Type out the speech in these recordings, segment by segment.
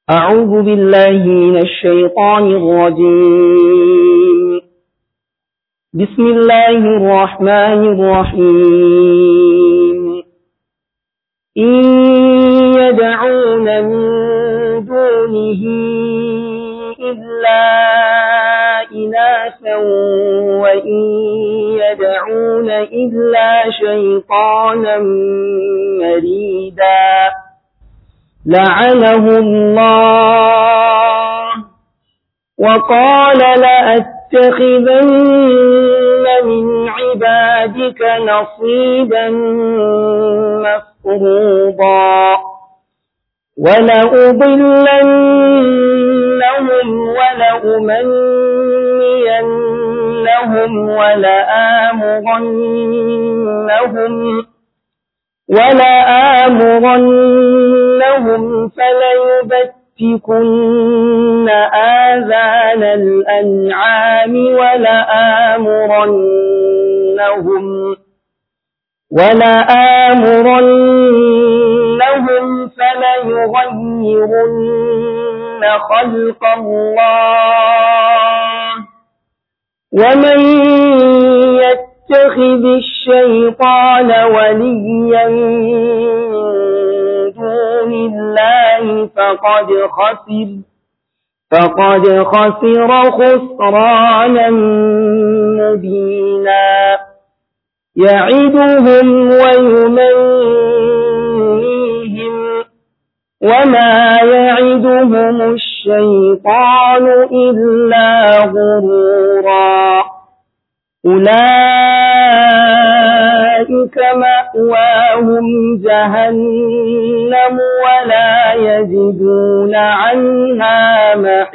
أعوذ بالله من الشيطان الرجيم بسم الله الرحمن الرحيم إن يدعون من دونه إلا إناثا وإن يدعون إلا شيطانا مريدا لعنه الله وقال لأتخذن من عبادك نصيبا مفروضا ولأضلنهم ولأمنينهم ولآمرنهم ولآمرنهم فليبتكن آذان الأنعام ولآمرنهم ولآمرنهم فليغيرن خلق الله ومن يتخذ الشيطان وليا من دون الله فقد خسر فقد خسر خسرانا مبينا يعدهم ويمنيهم وما يعدهم الشيطان إلا غرورا أولئك مأواهم جهنم ولا يجدون عنها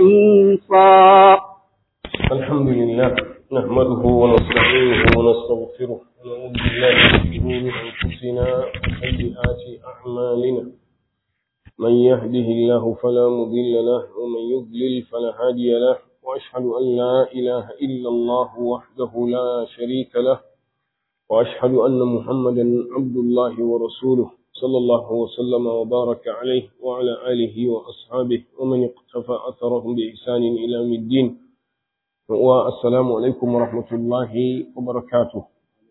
محيصا الحمد لله نحمده ونستعينه ونستغفره ونعوذ بالله من شرور أنفسنا وسيئات أعمالنا من يهده الله فلا مضل له ومن يضلل فلا هادي له وأشهد أن لا إله إلا الله وحده لا شريك له وأشهد أن محمدا عبد الله ورسوله صلى الله وسلم وبارك عليه وعلى آله وأصحابه ومن اقتفى أثرهم بإحسان إلى يوم الدين والسلام alaikum wa rahmatullahi wa barakatuh.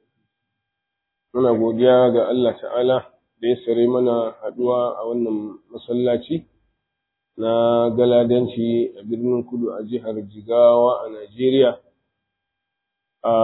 Muna godiya ga Allah ta'ala da ya sare mana haɗuwa a wannan masallaci na galadanci a birnin kudu a jihar Jigawa a Najeriya. A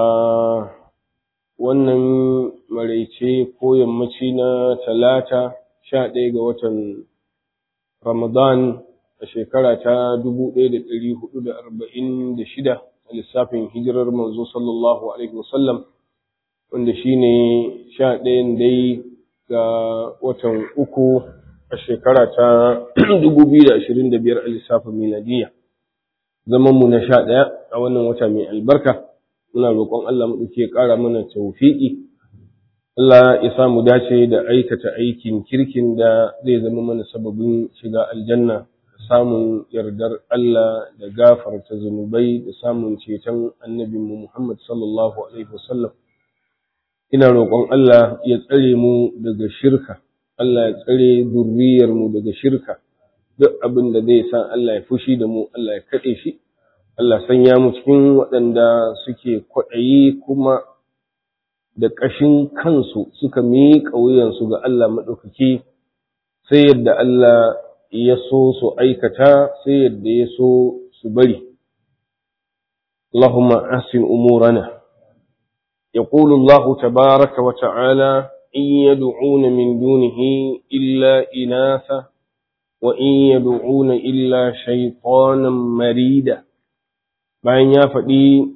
wannan maraice ko yammaci na talata sha ɗaya ga watan Ramadan a shekara ta dubu ɗaya da ɗari hudu da arba'in da shida a lissafin hijirar manzo sallallahu alaihi wasallam wanda shi ne sha ɗayan dai ga watan uku a shekara ta dubu biyu da ashirin da biyar a lissafin miladiya zaman mu na sha ɗaya a wannan wata mai albarka muna roƙon Allah mu ɗauke ƙara mana tawfiƙi Allah ya sa mu dace da aikata aikin kirkin da zai zama mana sababin shiga aljanna samun yardar Allah da gafarta zunubai da samun ceton annabinmu Muhammad sallallahu Alaihi wasallam. Ina roƙon Allah ya tsare mu daga shirka, Allah ya tsare zurriyarmu daga shirka, duk abin da zai sa Allah ya fushi da mu, Allah ya kaɗe shi, Allah sanya mu cikin waɗanda suke kwaɗayi kuma da ƙashin kansu suka miƙa wuyansu ga Allah maɗaukaki sai yadda Allah ya so su aikata sai yadda ya so su bari. Allahumma asin umurana. يقول الله تبارك وتعالى إن يدعون من دونه إلا إناثا وإن يدعون إلا شيطانا مريدا bayan ya faɗi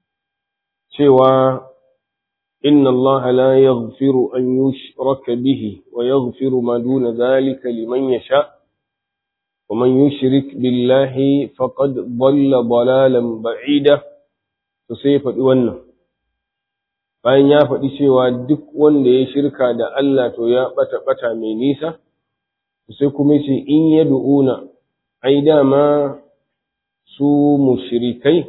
cewa inna Allah la yaghfiru an yushraka bihi wa yaghfiru ma duna dhalika liman yasha' ومن يشرك بالله فقد ضل ضلالا بعيدا to sai faɗi wannan bayan ya faɗi cewa duk wanda ya shirka da Allah to ya ɓata ɓata mai nisa sai kuma ce in ya du'una ai dama su mushrikai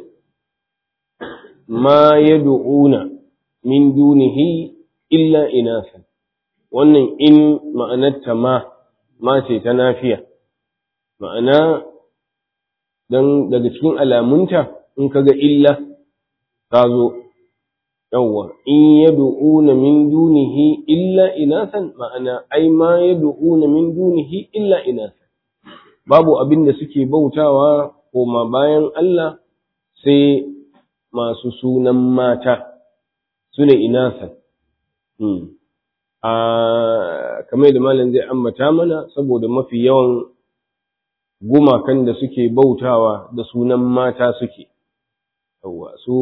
ma ya du'una min dunihi illa inasan wannan in ma'anarta ma ma ce ta nafiya ma'ana dan daga cikin alamunta in kaga illa ta zo yawwa in yad'una min dunihi illa inasan ma'ana ai ma yad'una min dunihi illa inasan babu abin da suke bautawa koma bayan Allah sai masu sunan mata sune inasan hmm. a kamar da malam zai ambata mana saboda mafi yawan gumakan da suke bautawa da sunan mata suke yawwa su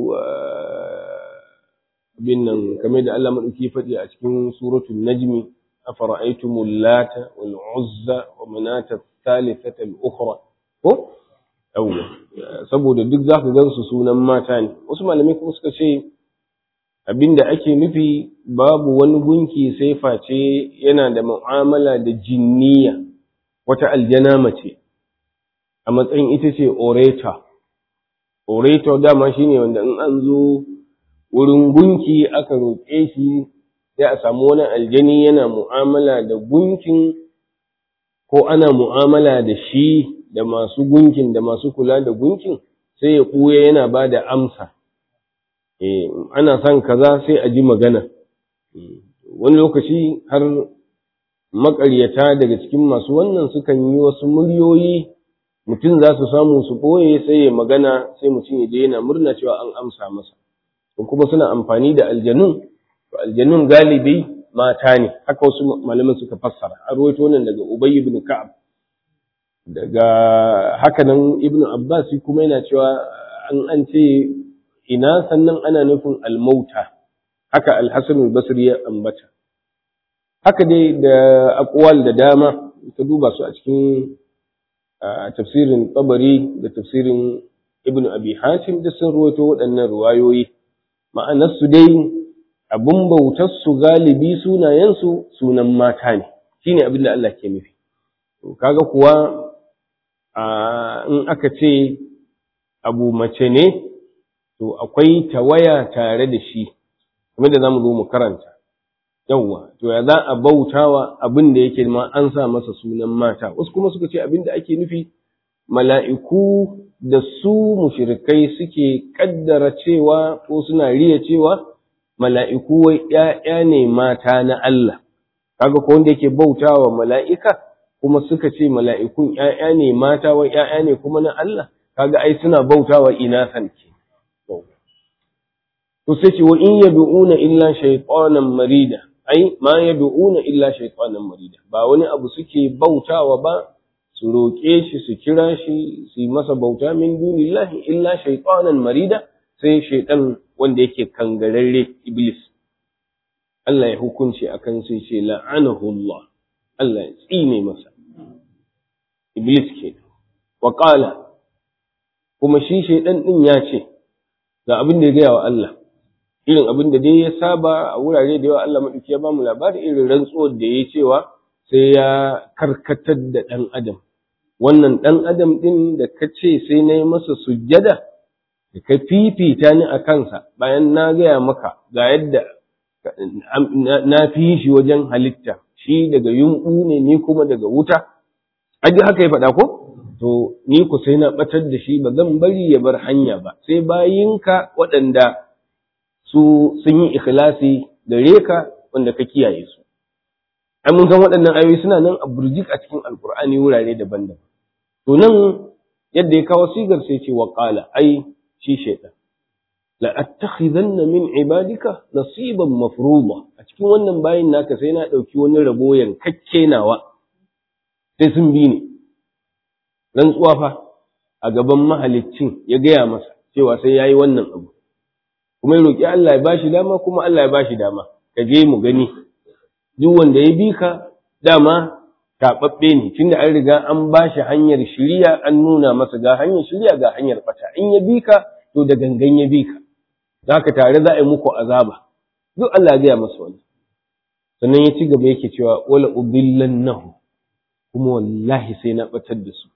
bin nan kamar da Allah madauki faɗi a cikin suratul najmi afara'aytumul lata wal uzza wa manata thalithata al ukhra ko yawwa saboda duk zaka gansu sunan mata ne wasu malamai kuma suka ce abinda ake nufi babu wani gunki sai face yana da mu'amala da jinniya wata aljana mace a matsayin ita ce orator orator dama shine wanda in an zo wurin gunki aka roƙe shi sai a samu wani aljani yana mu'amala da gunkin ko ana mu'amala da shi da masu gunkin da masu kula da gunkin sai ya ɓuya yana ba da amsa eh ana son kaza sai a ji magana wani lokaci har maƙaryata daga cikin masu wannan sukan yi wasu muryoyi mutum za su samu su ɓoye sai ya magana sai mutum ya je yana murna cewa an amsa masa kuma suna amfani da aljanun to aljanun galibi mata ne haka wasu malaman suka fassara a rawaito wannan daga Ubay ibn Ka'ab daga haka nan Ibn Abbas kuma yana cewa an an ce ina sannan ana nufin almauta haka al-Hasan al-Basri ya ambata haka dai da aqwal da dama ka duba su a cikin tafsirin Tabari da tafsirin Ibn Abi Hatim da sun rawaito waɗannan ruwayoyi ma'anarsu dai abin bautarsu galibi sunayensu sunan mata ne shi ne abin da Allah ke nufi kaga kuwa in aka ce abu mace ne to akwai tawaya tare da shi kuma da za mu zo mu karanta yawwa to ya za a bautawa abin da yake ma an sa masa sunan mata wasu kuma suka ce abin da ake nufi mala'iku da su mushrikai suke kaddara cewa ko suna riya cewa mala'iku wai ‘ya'ya ne mata na Allah, kaga ko wanda yake bautawa mala'ika kuma suka ce mala'ikun ‘ya'ya ne mata wai ‘ya'ya ne kuma na Allah, kaga ai suna bautawa ina sanke. To sai ce wa in yadu'una illa shaytanan marida, ai ma yadu'una illa shaytanan marida, ba wani abu suke bautawa ba su roƙe shi su kira shi su yi masa bauta min dunillahi illa shaytanan marida sai shaiɗan wanda yake kangararre iblis Allah ya hukunci akan sai ce la'anahu Allah Allah ya tsine masa iblis ke wa qala kuma shi shaiɗan din ya ce ga abin da ya gaya wa Allah irin abin da dai ya saba a wurare da yawa Allah madauki ya ba mu labari irin rantsuwar da ya cewa sai ya karkatar da ɗan adam wannan ɗan adam ɗin da ka ce sai na yi masa sujjada da ka fifita ni a kansa bayan na gaya maka ga yadda na fi shi wajen halitta shi daga yunɓu ne ni kuma daga wuta aji haka ya faɗa ko to ni ku sai na ɓatar da shi ba zan bari ya bar hanya ba sai bayinka waɗanda su sun yi ikhlasi gare ka wanda ka kiyaye su ai mun san waɗannan ayoyi suna nan a burjik a cikin alkur'ani wurare daban-daban to nan yadda ya kawo sigar sai ce wa qala ai shi shaitan la attakhidanna min ibadika nasiban mafruḍa a cikin wannan bayin naka sai na dauki wani rabo yankakke nawa sai sun bi ni rantsuwa fa a gaban mahaliccin ya gaya masa cewa sai yayi wannan abu kuma ya roki Allah ya bashi dama kuma Allah ya bashi dama ka je mu gani duk wanda ya bi ka dama taɓaɓɓe ne tunda an riga an ba shi hanyar shiriya an nuna masa ga hanyar shiriya ga hanyar fata in ya bi ka to da gangan ya bi ka za ka tare za a yi muku azaba duk Allah ya gaya masa wani sannan ya ci gaba yake cewa wala ubillannahu kuma wallahi sai na batar da su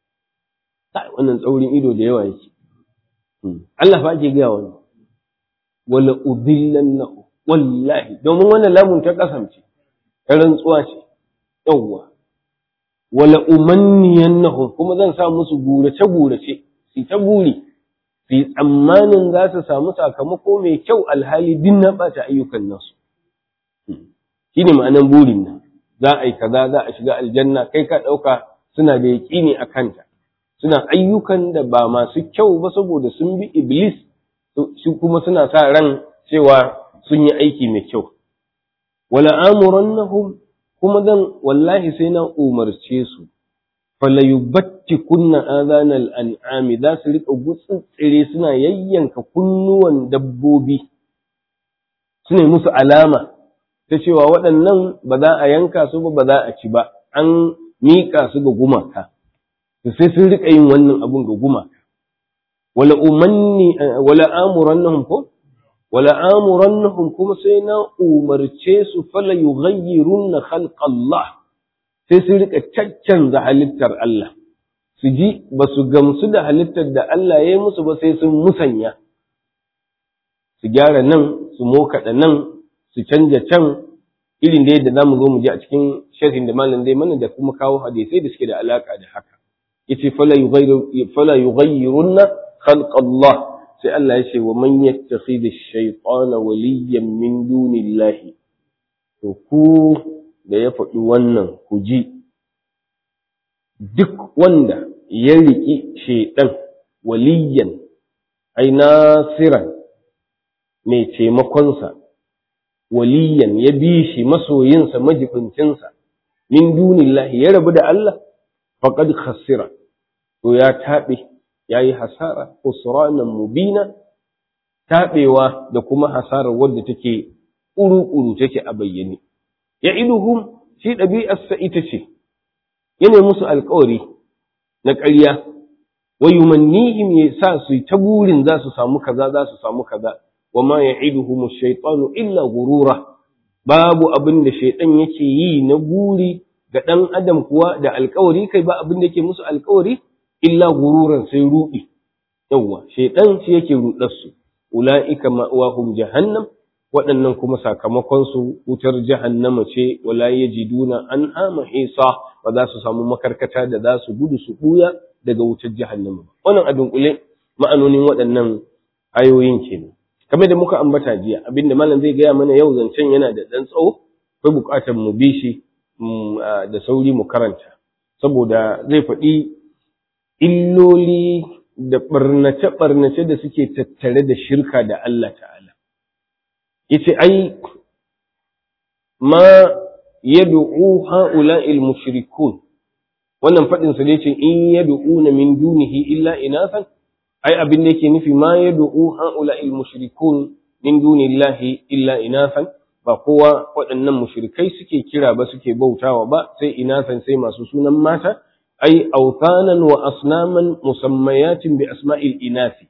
wannan tsaurin ido da yawa yake Allah fa ake gaya wani wala ubillannahu wallahi domin wannan lamun ta kasance ta rantsuwa ce yawwa wala umanniyannahum kuma zan sa musu gurace gurace su ta buri su yi tsammanin za su samu sakamako mai kyau alhali din na ɓata ayyukan nasu shi ne ma'anan burin nan za a yi kaza za a shiga aljanna kai ka ɗauka suna da yaƙini a kanta suna ayyukan da ba masu kyau ba saboda sun bi iblis su kuma suna sa ran cewa sun yi aiki mai kyau wala amurannahum kuma zan wallahi sai na umarce su falayubatti kunna azanal an'ami za su rika gutsutsire suna yayyanka kunnuwan dabbobi suna musu alama ta cewa waɗannan ba za a yanka su ba ba za a ci ba an miƙa su ga gumaka to sai sun rika yin wannan abun ga gumaka wala umanni wala amurannahum ko wala amurannahum kuma sai na umarce su fala yughayyirunna khalqallah sai su rika caccanza halittar Allah su ji ba su gamsu da halittar da Allah ya yi musu ba sai sun musanya su gyara nan su mokaɗa nan su canja can irin da yadda zamu zo mu ji a cikin sharhin da malam zai mana da kuma kawo hadisai da suke da alaka da haka yace fala yughayyiru fala yughayyirunna khalqallah sai Allah ya ce wa man yattakhidhi ash-shaytana waliyan min dunillahi to ku da ya faɗi wannan ku ji duk wanda ya riƙi shaiɗan waliyan ai nasiran mai taimakonsa waliyan ya bi shi masoyinsa majibincinsa min dunillahi ya rabu da Allah faqad khasira to ya taɓe ya yi hasara usranan mubina taɓewa da kuma hasarar wadda take ƙuru-ƙuru take a bayyane ya iduhum shi ɗabi'arsa ita ce yana musu alkawari na ƙarya wa yumannihim ya sa su ta burin za su samu kaza za su samu kaza wa ma ya'iduhum ash-shaytanu illa gurura babu abin da shaytan yake yi na buri ga ɗan adam kuwa da alkawari kai ba abin da yake musu alkawari illa gururan sai rudi yawwa shaytan shi yake rudar su ulaika ma'wahum jahannam waɗannan kuma sakamakonsu wutar jahannama ce wala yajiduna an ama isa ba za su samu makarkata da za su gudu su ɓuya daga wutar jahannama ba wannan abin kule ma'anonin waɗannan ayoyin kenan kamar da muka ambata jiya abinda malam zai gaya mana yau zancen yana da ɗan tsawo akwai buƙatar mu bi shi da sauri mu karanta saboda zai faɗi illoli da ɓarnace-ɓarnace da suke tattare da shirka da Allah ta'ala yace ai ma yad'u ha'ula'il mushrikun wannan fadin sa ne ce in yad'una min dunihi illa inasan ai abin da yake nufi ma yad'u ha'ula'il mushrikun min dunillahi illa inasan ba kowa waɗannan mushrikai suke kira ba suke bautawa ba sai inasan sai masu sunan mata ai autanan wa asnaman musammayatin bi asma'il inasi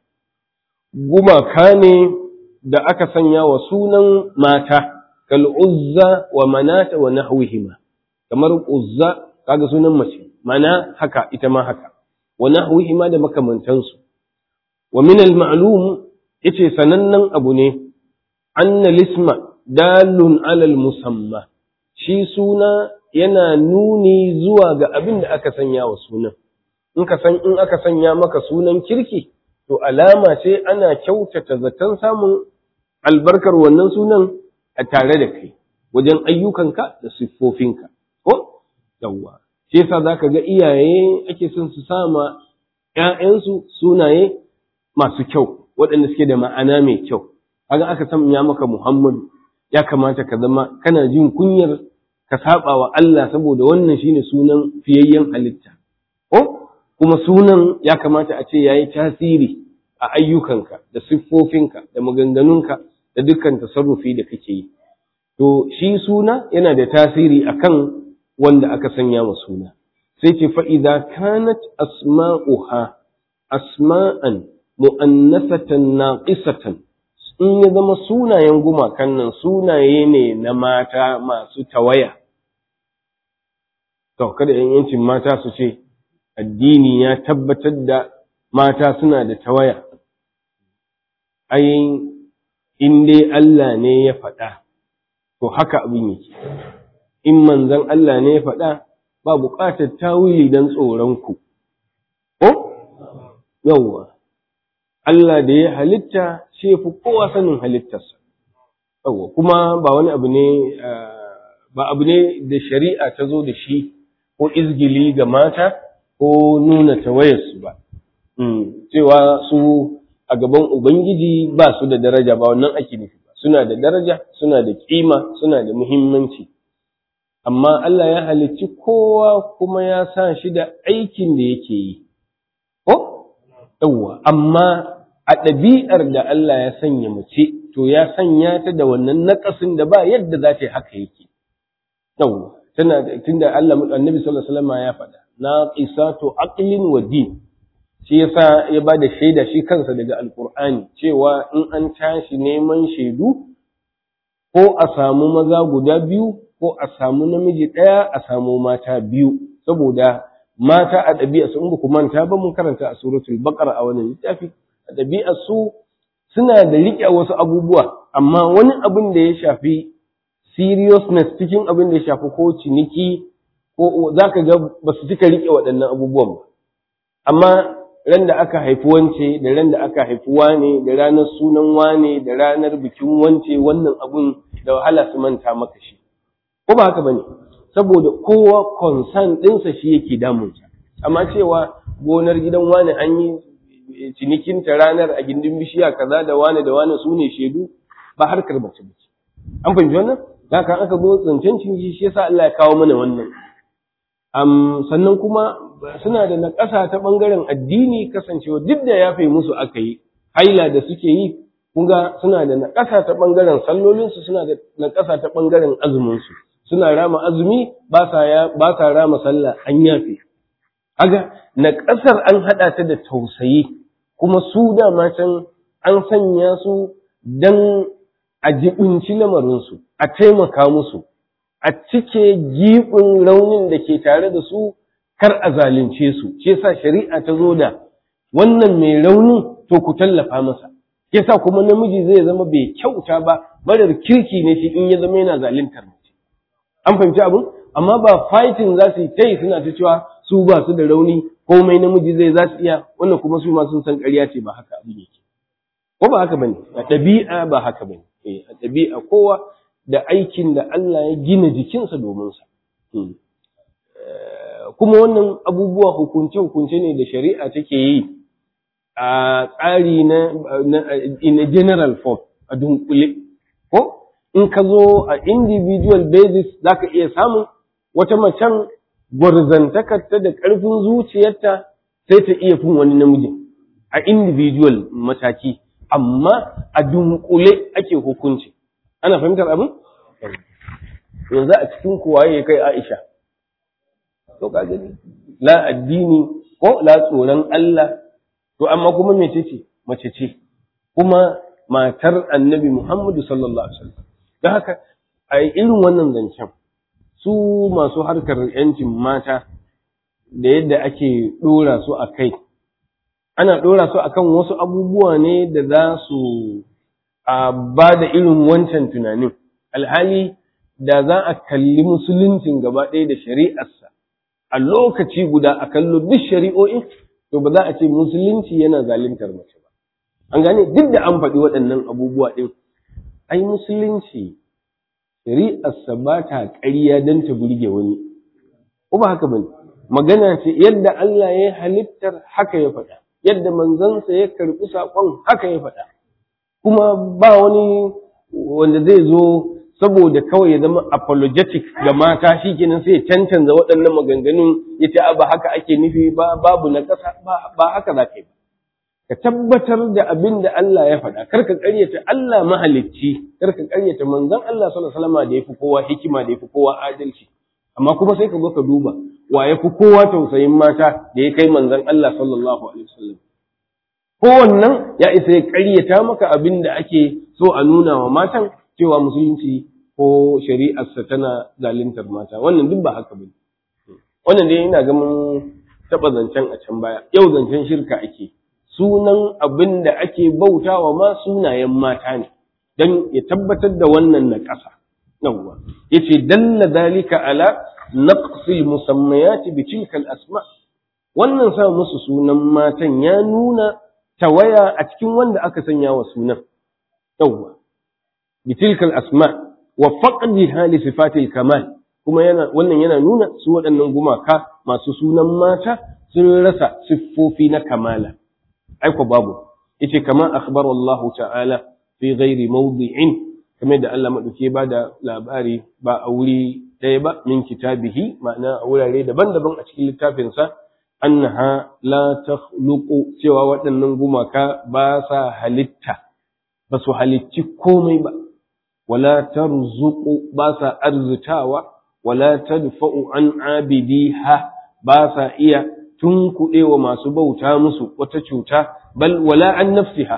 gumaka ne da aka sanya wa sunan mata kal uzza wa manata wa nahwihima kamar uzza kaga sunan mace mana haka ita ma haka wa nahwihima da makamantansu wa min al ma'lum yace sanannen abu ne anna lisma dalun ala al musamma shi suna yana nuni zuwa ga abin da aka sanya wa sunan in ka san in aka sanya maka sunan kirki to alama ce ana kyautata zaton samun albarkar wannan sunan a tare da kai wajen ayyukanka da siffofinka ko yawwa shi yasa zaka ga iyaye ake son su sama ƴaƴansu sunaye masu kyau waɗanda suke da ma'ana mai kyau kaga aka sanya maka Muhammadu ya kamata ka zama kana jin kunyar ka saba wa Allah saboda wannan shine sunan fiyayyen halitta ko kuma sunan ya kamata a ce yayi tasiri a ayyukanka da siffofinka da maganganunka da dukkan tasarrufi da kake yi to shi suna yana da tasiri akan wanda aka sanya wa suna sai ce fa idza kanat asma'uha asma'an mu'annasatan naqisatan in ya zama sunayen gumakan nan sunaye ne na mata masu tawaya to kada yan yancin mata su ce addini ya tabbatar da mata suna da tawaya ai in dai Allah ne ya faɗa to haka abin yake in manzon Allah ne ya faɗa ba buƙatar tawili don tsoronku ko yawwa Allah da ya halitta shi ya fi kowa sanin halittarsa yawwa kuma ba wani abu ne ba abu ne da shari'a ta zo da shi ko izgili ga mata ko nuna tawayarsu ba cewa su a gaban ubangiji ba su da daraja ba wannan ake nufi ba suna da daraja suna da kima suna da muhimmanci amma Allah ya halicci kowa kuma ya sa shi da aikin da yake yi ko yawwa amma a ɗabi'ar da Allah ya sanya mace to ya sanya ta da wannan naƙasin da ba yadda za ta yi haka yake yawwa tana tunda Allah annabi sallallahu alaihi wasallam ya faɗa naqisatu aqlin wa din shi yasa ya ba da shaida shi kansa daga alqur'ani cewa in an tashi neman shaidu ko a samu maza guda biyu ko a samu namiji ɗaya a samu mata biyu saboda mata a ɗabi'a su in ba ku manta ba mun karanta a suratul baqara a wannan littafi a ɗabi'a su suna da riƙe wasu abubuwa amma wani abin da ya shafi seriousness cikin abin da ya shafi ko ciniki ko za ka ga ba su cika riƙe waɗannan abubuwan ba amma ran da aka haifi wance da ran da aka haifi wane da ranar sunan wane da ranar bikin wance wannan abun da wahala su manta maka shi ko ba haka bane saboda kowa concern ɗinsa shi yake damunsa amma cewa gonar gidan wane an yi cinikinta ranar a gindin bishiya kaza da wane da wane su ne shaidu ba harkar mace bace an fahimci wannan haka aka zo zancen ciniki shi yasa Allah ya kawo mana wannan um, sannan kuma suna da naƙasa ta ɓangaren addini kasancewa duk da ya fai musu aka yi haila da suke yi kunga suna da naƙasa ta ɓangaren sallolinsu suna da naƙasa ta ɓangaren azuminsu suna rama azumi ba sa rama sallah an yafe aga naƙasar an haɗa ta da tausayi kuma su dama can an sanya su don a jibinci lamarinsu a taimaka musu a cike giɓin raunin da ke tare da su kar a zalunce su shi yasa shari'a ta zo da wannan mai raunin to ku tallafa masa yasa kuma namiji zai zama bai kyauta ba marar kirki ne shi in ya zama yana zaluntar mace an fahimci abin amma ba fighting za su yi ta yi suna ta cewa su ba su da rauni komai namiji zai za su iya wannan kuma su ma sun san ƙarya ce ba haka abin yake ko ba haka bane a ɗabi'a ba haka bane eh a ɗabi'a kowa da aikin da Allah ya gina jikinsa domin sa kuma wannan abubuwa hukunce-hukunce ne da shari'a take yi a tsari na in a general form a dunkule ko in ka zo a individual basis za ka iya samun wata macen gwarzantakarta da ƙarfin zuciyarta sai ta iya fin wani namiji a individual mataki amma a dunkule ake hukunci ana fahimtar abin yanzu a cikin kuwaye ya kai aisha to ka gani la addini ko la tsoron Allah to amma kuma mece ce mace ce kuma matar annabi Muhammadu sallallahu alaihi wasallam don haka a irin wannan zancen su masu harkar yancin mata da yadda ake ɗora su a kai ana ɗora su akan wasu abubuwa ne da za su ba da irin wancan tunanin alhali da za a kalli musuluncin gaba ɗaya da shari'arsa a lokaci guda a kallo duk shari'o'in to ba za a ce musulunci yana zaluntar mace ba an gane duk da an faɗi waɗannan abubuwa ɗin ai musulunci shari'arsa ba ta ƙarya don ta burge wani ko ba haka bane magana ce yadda Allah ya halittar haka ya faɗa yadda manzansa ya karɓi saƙon haka ya faɗa kuma ba wani wanda zai zo saboda kawai ya zama apologetic ga mata shi kenan sai ya cancanza waɗannan maganganun ya ce ba haka ake nufi ba babu na ƙasa ba haka za ka yi ba ka tabbatar da abin da Allah ya faɗa kar ka ƙaryata Allah mahalicci kar ka ƙaryata manzon Allah sallallahu alaihi wasallam da yafi kowa hikima da yafi kowa adalci amma kuma sai ka zo ka duba wa yafi kowa tausayin mata da ya kai manzon Allah sallallahu alaihi wasallam kowannan ya isa ya ƙaryata maka abin da ake so a nuna wa matan cewa musulunci ko shari'arsa tana zaluntar mata wannan duk ba haka bane wannan dai ina ga mun taɓa zancen a can baya yau zancen shirka ake sunan abin da ake bautawa ma sunayen mata ne don ya tabbatar da wannan na ƙasa yawwa yace dalla dalika ala naqsil musammayati bi tilka al-asma wannan sa musu sunan matan ya nuna tawaya a cikin wanda aka sanya wa sunan yawwa bi tilka al-asma wa faqdiha li sifatil kamal kuma yana wannan yana nuna su waɗannan gumaka masu sunan mata sun rasa siffofi na kamala aiko babu yace kama akhbara Allah ta'ala fi ghairi mawdi'in kamar da Allah madauke ba da labari ba a wuri ɗaya ba min kitabihi ma'ana a wurare daban-daban a cikin littafinsa annaha la takhluqu cewa waɗannan gumaka ba sa halitta ba su halicci komai ba wala tarzuqu ba sa arzitawa wala tadfa'u an abidiha ba sa iya tunkuɗewa masu bauta musu wata cuta bal wala an nafsiha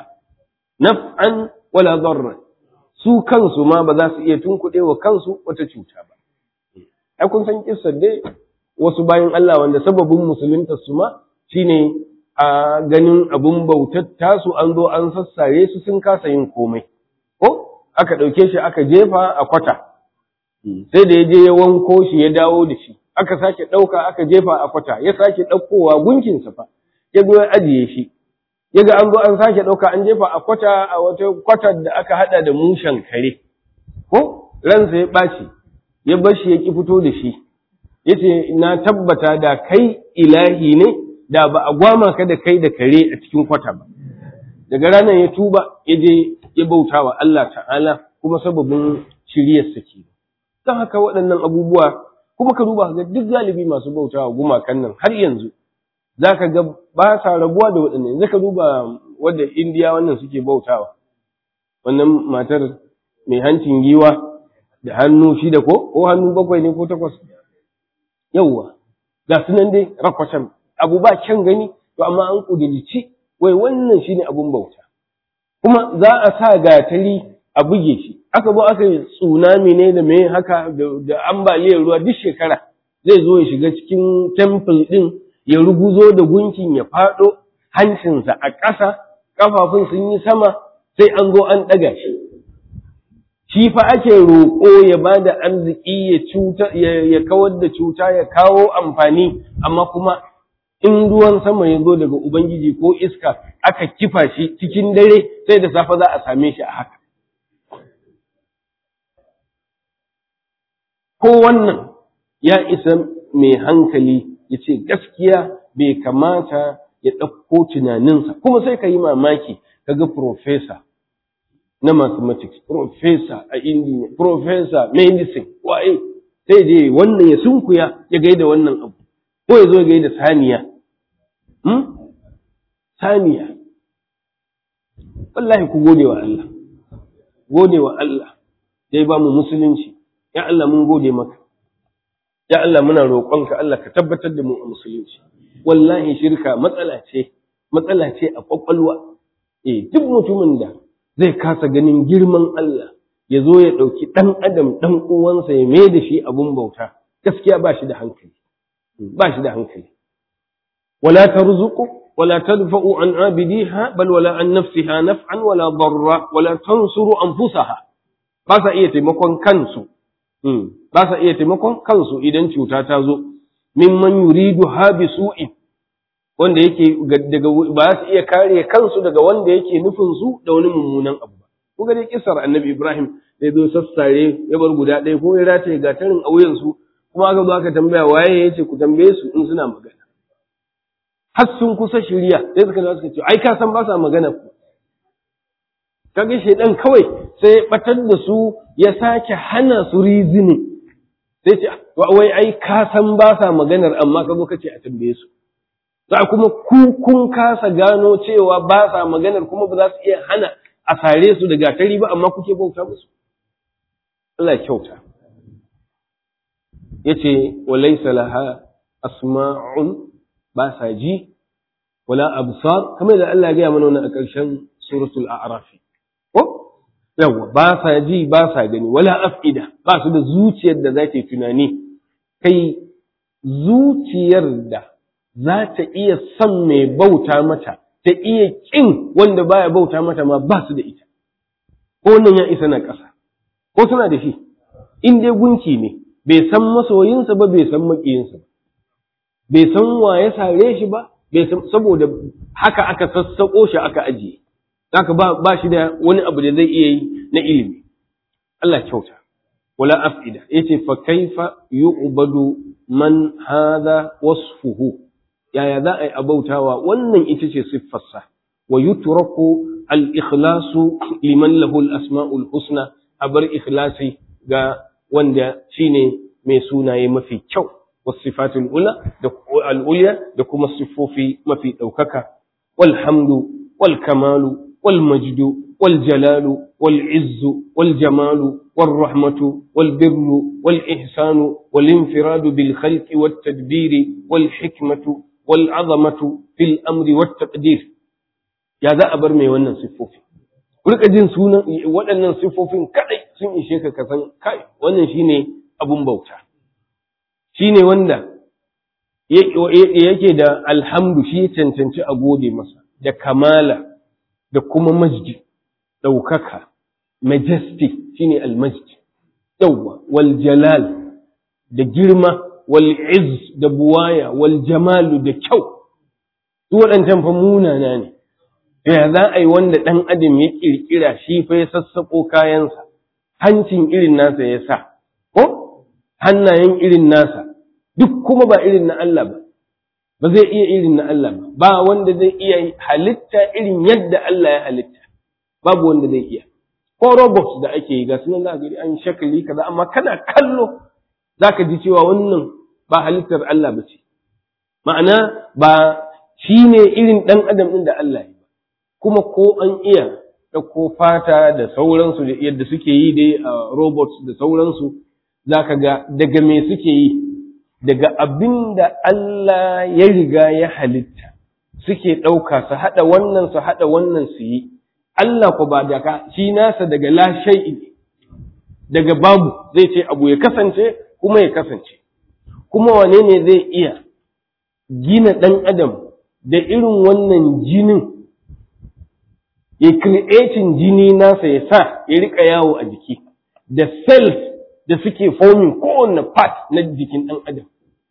naf'an wala darran su kansu ma ba za su iya tunkuɗewa kansu wata cuta ba ai kun san kissar dai wasu bayan Allah wanda sababin musulunta su ma shine a ganin abun bautar tasu an zo an sassare su sun kasa yin komai ko aka ɗauke shi aka jefa a kwata sai da ya je ya wanko shi ya dawo da shi aka sake ɗauka aka jefa a kwata ya sake ɗaukowa gunkinsa fa ya zo ya ajiye shi ya ga an zo an sake ɗauka an jefa a kwata a wata kwatar da aka haɗa da mushen kare ko ransa ya ɓaci ya bar shi ya ƙi fito da shi ya ce na tabbata da kai ilahi ne da ba a gwama ka da kai da kare a cikin kwata ba daga ranar ya tuba ya je ya bauta wa Allah ta'ala kuma sababin shiryarsa ke don haka waɗannan abubuwa kuma ka duba ga duk galibi masu bauta wa gumakan nan har yanzu za ka ga ba sa rabuwa da waɗannan yanzu ka duba wadda indiya wannan suke bautawa wannan matar mai hancin giwa da hannu shida ko ko hannu bakwai ne ko takwas yauwa ga su nan dai rakwatan abu ba kyan gani to amma an kudurci wai wannan shine abun bauta kuma za a sa gatari a buge shi aka zo aka yi tsunami ne da mai haka da ambaliyar ruwa duk shekara zai zo ya shiga cikin temple din ya ruguzo da gunkin ya faɗo hancinsa a ƙasa ƙafafun sun yi sama sai an zo an ɗaga shi shi fa ake roƙo ya ba da arziki ya cuta ya kawar da cuta ya kawo amfani amma kuma in ruwan sama ya zo daga ubangiji ko iska aka kifa shi cikin dare sai da safe za a same shi a haka ko wannan ya isa mai hankali ya ce gaskiya bai kamata ya ɗauko tunaninsa kuma sai ka yi mamaki ka ga profesa na mathematics profesa a indiya profesa medicine waye sai je wannan ya sunkuya ya gaida wannan abu ko ya zo ya gaida saniya saniya wallahi ku gode wa Allah gode wa Allah dai ba mu musulunci ya Allah mun gode maka ya Allah muna roƙonka Allah ka tabbatar da mu a musulunci wallahi shirka matsala ce matsala ce a kwakwalwa eh duk mutumin da zai kasa ganin girman Allah ya zo ya ɗauki ɗan adam ɗan uwansa ya mai da shi abun bauta gaskiya ba shi da hankali ba shi da hankali wala tarzuqu wala tadfa'u an abidiha bal wala an nafsiha naf'an wala darra wala tansuru anfusaha ba sa iya taimakon kansu ba sa iya taimakon kansu idan cuta ta zo mimman yuridu ha bi su'in wanda yake daga ba su iya kare kansu daga wanda yake nufin su da wani mummunan abu ba ku ga dai kisar annabi Ibrahim da zo sassare ya bar guda ɗaya ko ya rataye gatarin a wuyan su kuma aka zo aka tambaya waye yace ku tambaye su in suna magana har sun kusa shirya sai suka zo suka ce ai ka san ba sa magana ku kaga shedan kawai sai ya batar da su ya sake hana su rizini sai ce wai ai ka san ba sa maganar amma ka zo ka ce a tambaye su za kuma ku kun kasa gano cewa ba sa maganar kuma ba za su iya hana a sare su da gatari ba amma kuke bauta musu Allah kyauta yace walaysa laha asma'un ba sa ji wala absar kamar da Allah ya gaya mana wannan a ƙarshen suratul a'raf ko yawa ba sa ji ba sa gani wala afida ba su da zuciyar da za ta yi tunani kai zuciyar da za ta iya son mai bauta mata ta iya ƙin wanda baya bauta mata ma ba su da ita ko wannan ya isa na ƙasa ko suna da shi in dai gunki ne bai san masoyinsa ba bai san maƙiyinsa ba bai san wa ya sare shi ba bai san saboda haka aka sassaƙo shi aka ajiye haka ba ba shi da wani abu da zai iya yi na ilimi Allah kyauta wala afida yace fa kaifa yu'badu man hadha wasfuhu yaya za a yi abautawa wannan ita ce siffarsa wa yutraku al-ikhlasu liman lahu al-asma'ul husna a bar ikhlasi ga wanda shine mai sunaye mafi kyau wasifatul ula da al-ulya da kuma sifofi mafi daukaka walhamdu wal kamalu wal majdu wal jalalu wal izzu wal jamalu wal rahmatu wal birru wal ihsanu wal infiradu bil khalqi wat tadbiri wal hikmatu wal azamatu fil amri wat taqdir ya za a bar mai wannan siffofi rika jin sunan waɗannan siffofin kadai sun ishe ka kasan kai wannan shine abun bauta shine wanda yake da alhamdu shi ya cancanci a gode masa da kamala da kuma majdi ɗaukaka majestic shine almajdi yawwa wal jalal da girma wal izz da buwaya wal jamalu da kyau su waɗancan fa munana ne ya za a yi wanda ɗan adam ya ƙirƙira shi fa ya sassaƙo kayansa hancin irin nasa ya sa ko hannayen irin nasa duk kuma ba irin na Allah ba ba zai iya irin na Allah ba ba wanda zai iya halitta irin yadda Allah ya halitta babu wanda zai iya ko robots da ake yi ga sunan za gari an shakali kaza amma kana kallo zaka ji cewa wannan ba halittar Allah ba ce ma'ana ba shine irin ɗan adam ɗin da Allah ya kuma ko an iya ɗauko fata da sauransu da yadda suke yi dai a robots da sauransu za ka ga daga me suke yi daga abin da Allah ya riga ya halitta suke ɗauka su haɗa wannan su haɗa wannan su yi Allah ku ba daga shi nasa daga la shay'i ne daga babu zai ce abu ya kasance kuma ya kasance kuma wane ne zai iya gina ɗan adam da irin wannan jinin ya creating jini nasa ya sa ya rika yawo a jiki da cells da suke forming kowane part na jikin ɗan adam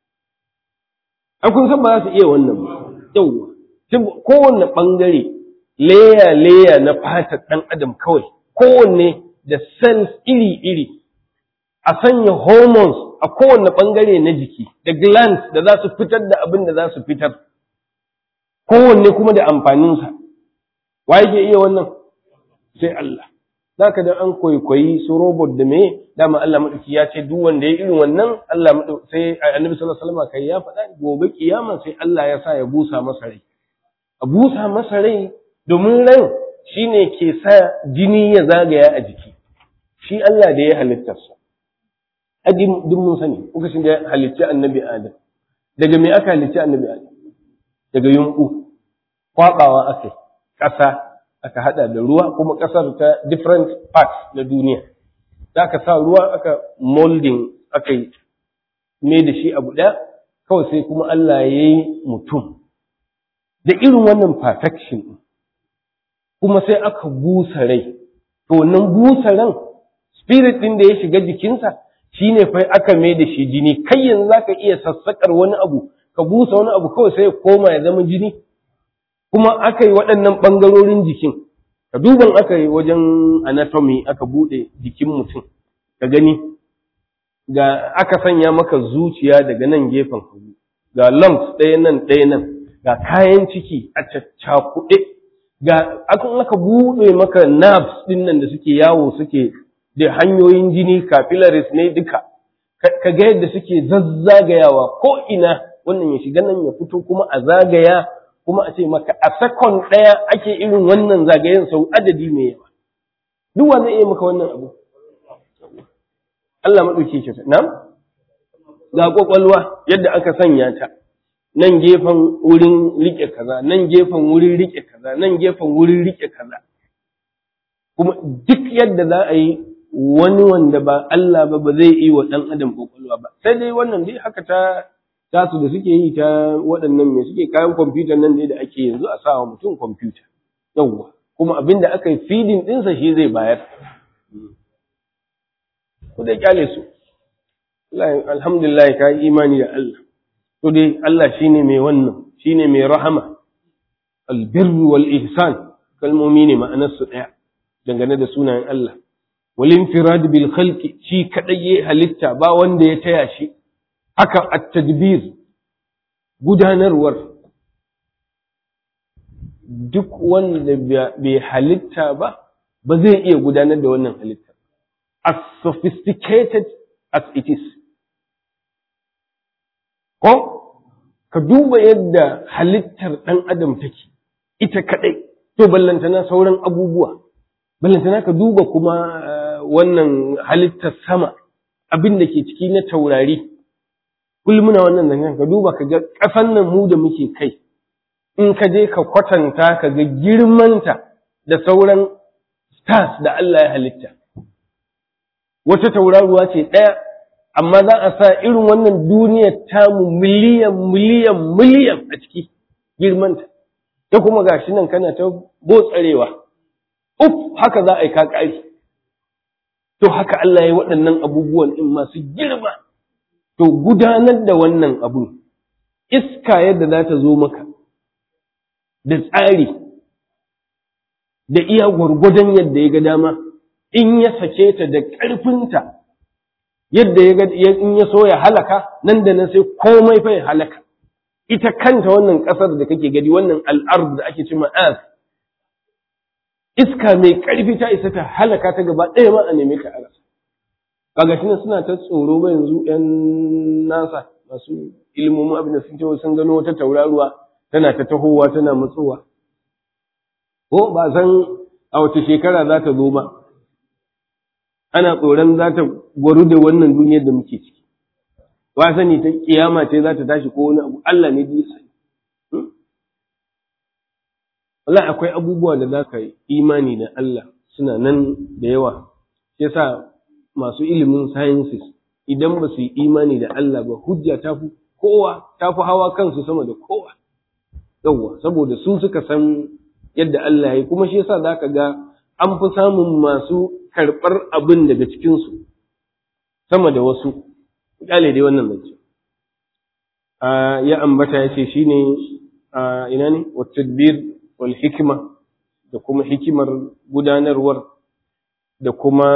an kun san ba za su iya wannan ba yauwa kowane ɓangare leya leya na fatar ɗan adam kawai kowanne da cells iri-iri a sanya hormones a kowane ɓangare na jiki da glands da za su fitar da abin da za su fitar kowanne kuma da amfaninsa wa yake iya wannan sai Allah za ka dan an kwaikwayi su robot da me dama Allah maɗauki ya ce duk wanda ya irin wannan Allah maɗauki sai annabi sallallahu alaihi wasallam kai ya faɗa gobe kiyama sai Allah ya sa ya busa masa rai a busa masa rai domin ran shine ke sa jini ya zagaya a jiki shi Allah da ya halittarsa adi duk mun sani lokacin da ya halicci annabi Adam daga me aka halicci annabi Adam daga yunku kwabawa aka ƙasa aka hada da ruwa kuma ƙasar ta different parts na duniya za aka sa ruwa aka molding aka yi me da shi abu ɗaya kawai sai kuma Allah ya yi mutum da irin wannan perfection kuma sai aka busa rai to wannan busa ran spirit ɗin da ya shiga jikinsa shine fa aka mai da shi jini kai yanzu zaka iya sassakar wani abu ka busa wani abu kawai sai ya koma ya zama jini kuma aka yi waɗannan ɓangarorin jikin ka duban aka yi wajen anatomy aka buɗe jikin mutum ka gani ga aka sanya maka zuciya daga nan gefen hagu ga lumps ɗaya nan ɗaya nan ga kayan ciki a caccakuɗe ga akan aka buɗe maka nerves ɗin nan da suke yawo suke da hanyoyin jini capillaries ne duka ka ga yadda suke zazzagayawa ko ina wannan ya shiga nan ya fito kuma a zagaya kuma a ce maka a sakon ɗaya ake irin wannan zagayen sau adadi mai yawa duk wannan iya maka wannan abu Allah maɗauki ke na ga ƙwaƙwalwa yadda aka sanya ta nan gefen wurin riƙe kaza nan gefen wurin riƙe kaza nan gefen wurin riƙe kaza kuma duk yadda za a yi wani wanda ba Allah ba ba zai yi wa ɗan adam ƙwaƙwalwa ba sai dai wannan dai haka ta tasu da suke yi ta waɗannan mai suke kayan kwamfuta nan ne da ake yanzu a sawa mutum kwamfuta yawwa kuma abin da aka yi feeding ɗinsa shi zai bayar ku da kyale su alhamdulillah ka yi imani da Allah to dai Allah shine mai wannan shine mai rahama albirru wal ihsan kalmomi ne ma'anar su daya dangane da sunayen Allah wal infirad bil khalqi shi kadai ya halitta ba wanda ya taya shi haka at-tadbir gudanarwar duk wanda bai halitta ba ba zai iya gudanar da wannan halitta as sophisticated as it is ko ka duba yadda halittar ɗan adam take ita kaɗai to ballantana sauran abubuwa ballantana ka duba kuma wannan halittar sama abin da ke ciki na taurari kullum muna wannan zangan ka duba ka ga ƙasan nan mu da muke kai in ka je ka kwatanta ka ga girmanta da sauran stars da Allah ya halitta wata tauraruwa ce ɗaya amma za a sa irin wannan duniyar tamu miliyan miliyan miliyan a ciki girmanta ta kuma gashi nan kana ta botsarewa uf haka za a yi kakari to haka Allah ya yi waɗannan abubuwan ɗin masu girma to gudanar da wannan abu iska yadda za ta zo maka da tsari da iya gwargwadon yadda ya ga dama in ya sake ta da ƙarfinta yadda ya in ya so ya halaka nan da nan sai komai fa ya halaka ita kanta wannan ƙasar da kake gani wannan al'ard da ake cima as iska mai ƙarfi ta isa ta halaka ta gaba ɗaya ma a neme ta a rasa kaga shi suna ta tsoro ba yanzu ƴan nasa masu ilimomin abin da sun ce sun gano wata tauraruwa tana ta tahowa tana matsowa ko ba san a wace shekara za ta zo ba ana tsoron za ta gwaru da wannan duniyar da muke ciki ba sani ta kiyama ce za ta tashi ko wani abu Allah ne biyu sani Allah akwai abubuwa da za ka yi imani da Allah suna nan da yawa yasa masu ilimin sciences idan ba su yi imani da Allah ba hujja ta fi kowa ta fi hawa kansu sama da kowa yawwa saboda su suka san yadda Allah ya yi kuma shi yasa za ka ga an fi samun masu karɓar abin daga cikinsu sama da wasu ƙyale dai wannan zance ya ambata ya ce shi ne ina ne tadbir wal hikima da kuma hikimar gudanarwar da kuma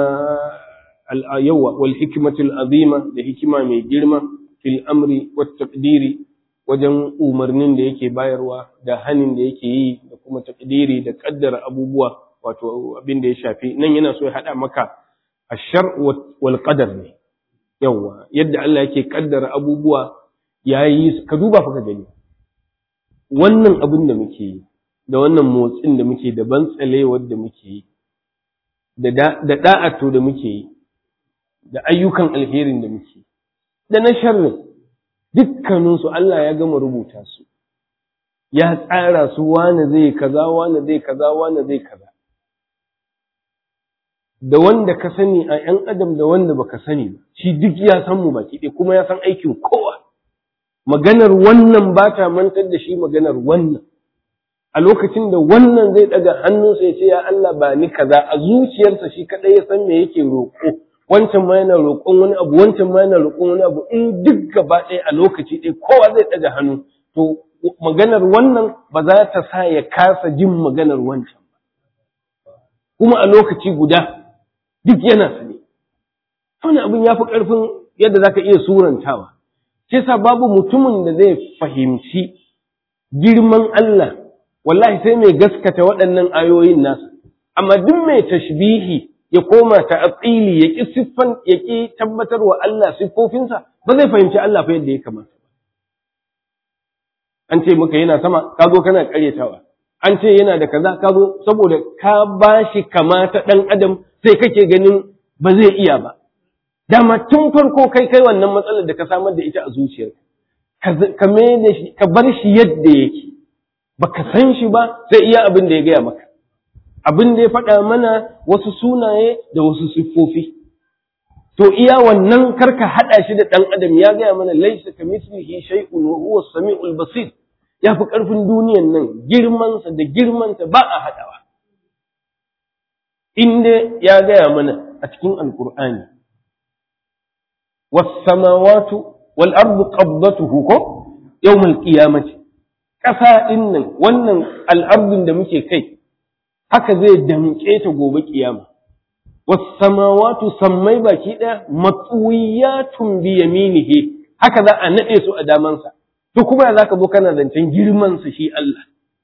yawa wal hikimatul azima da hikima mai girma fil amri wat taqdiri wajen umarnin da yake bayarwa da hanin da yake yi da kuma taqdiri da kaddara abubuwa wato abin da ya shafi nan yana so ya haɗa maka ashar wal qadar ne yawa yadda Allah yake kaddara abubuwa yayi ka duba fa ka gani wannan abin da muke yi da wannan motsin da muke da bantsalewar da muke yi da da da'ato da muke yi da ayyukan alherin da muke da na sharrin dukkaninsu Allah ya gama rubuta su ya tsara su wane zai kaza wane zai kaza wane zai kaza da wanda ka sani a ‘yan adam da wanda baka sani ba, shi duk ya san mu baki ɗaya kuma ya san aikin kowa. Maganar wannan ba ta mantar da shi maganar wannan. A lokacin da wannan zai ɗaga hannunsa ya ce, Ya Allah ba ni kaza a zuciyarsa shi kaɗai ya san me yake roƙo, wancan ma yana roƙon wani abu, wancan ma yana roƙon wani abu, in duk gaba ɗaya a lokaci ɗaya kowa zai ɗaga hannu, to maganar wannan ba za ta sa ya kasa jin maganar wancan ba. Kuma a lokaci guda duk yana sane wani abin ya fi ƙarfin yadda za ka iya surantawa shi sa babu mutumin da zai fahimci girman Allah wallahi sai mai gaskata waɗannan ayoyin nasa amma duk mai tashbihi ya koma ta atsili ya ƙi siffan ya ƙi tabbatar wa Allah siffofinsa ba zai fahimci Allah fa yadda ya kamata an ce maka yana sama ka zo kana ƙaryatawa an ce yana da kaza ka zo saboda ka ba shi kama ta ɗan adam sai kake ganin ba zai iya ba dama tun farko kai kai wannan matsalar da ka samar da ita a zuciyarka ka da shi ka bar shi yadda yake baka san shi ba sai iya abin da ya gaya maka abin da ya faɗa mana wasu sunaye da wasu siffofi to iya wannan karka haɗa shi da ɗan adam ya gaya mana laisa ka mislihi shay'un wa huwa samiul basir ya fi ƙarfin duniyan nan girmansa da girmanta ba a haɗawa inda ya gaya mana a cikin alkur'ani was samawatu wal ardu qabdatuhu ko yawmal qiyamati ƙasa ɗin nan wannan al'ardun da muke kai haka zai damƙe ta gobe ƙiyama wasamawatu sammai baki ɗaya matsuwiyatun bi yaminihi haka za a naɗe su a damansa to kuma ya zaka zo kana zancen girman sa shi Allah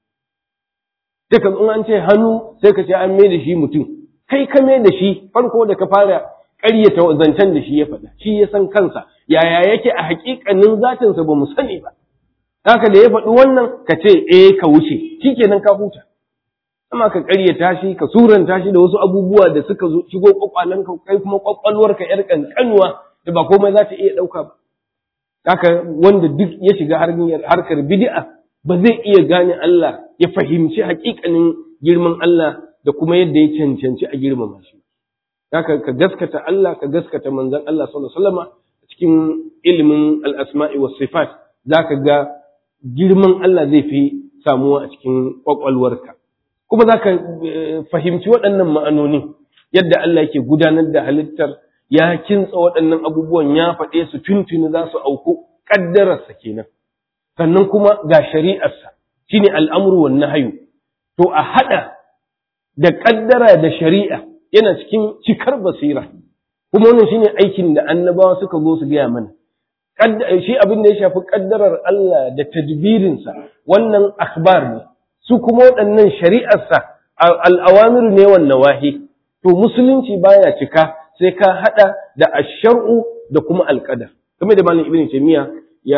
sai ka in an ce hannu sai ka ce an mai da shi mutum kai ka mai da shi farko da ka fara ƙaryata zancen da shi ya faɗa shi ya san kansa yaya yake a haƙiƙanin zatinsa ba mu sani ba haka da ya faɗi wannan ka ce eh ka wuce shikenan ka huta amma ka ƙaryata shi ka suranta shi da wasu abubuwa da suka zo shigo kwakwalanka kai kuma kwakwalwarka yar kankanuwa da ba komai za ta iya ɗauka ba haka wanda duk ya shiga harkar bid'a ba zai iya gane Allah ya fahimci haƙiƙanin girman Allah da kuma yadda ya cancanci a girmama shi haka ka gaskata Allah ka gaskata manzon Allah sallallahu alaihi wasallam cikin ilimin al-asma'i was sifat zaka ga girman Allah zai fi samuwa a cikin kwakwalwarka kuma za ka fahimci waɗannan ma'anoni yadda Allah yake gudanar da halittar ya kintsa waɗannan abubuwan ya faɗe su tuntuni za su auku ƙaddararsa kenan sannan kuma ga shari'arsa shine al'amru wan nahyu to a haɗa da ƙaddara da shari'a yana cikin cikar basira kuma wannan shine aikin da annabawa suka zo su gaya mana shi abin da ya shafi ƙaddarar Allah da tadbirinsa wannan akhbar ne su kuma waɗannan shari'arsa al'awamiru ne wannan wahi to musulunci baya cika sai ka haɗa da ashar'u da kuma alƙadar kamar da malam ibn taymiya ya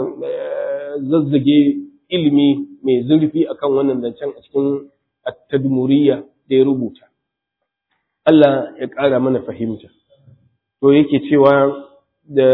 zazzage ilimi mai zurfi akan wannan zancen a cikin at-tadmuriyya da ya rubuta Allah ya ƙara mana fahimta to yake cewa da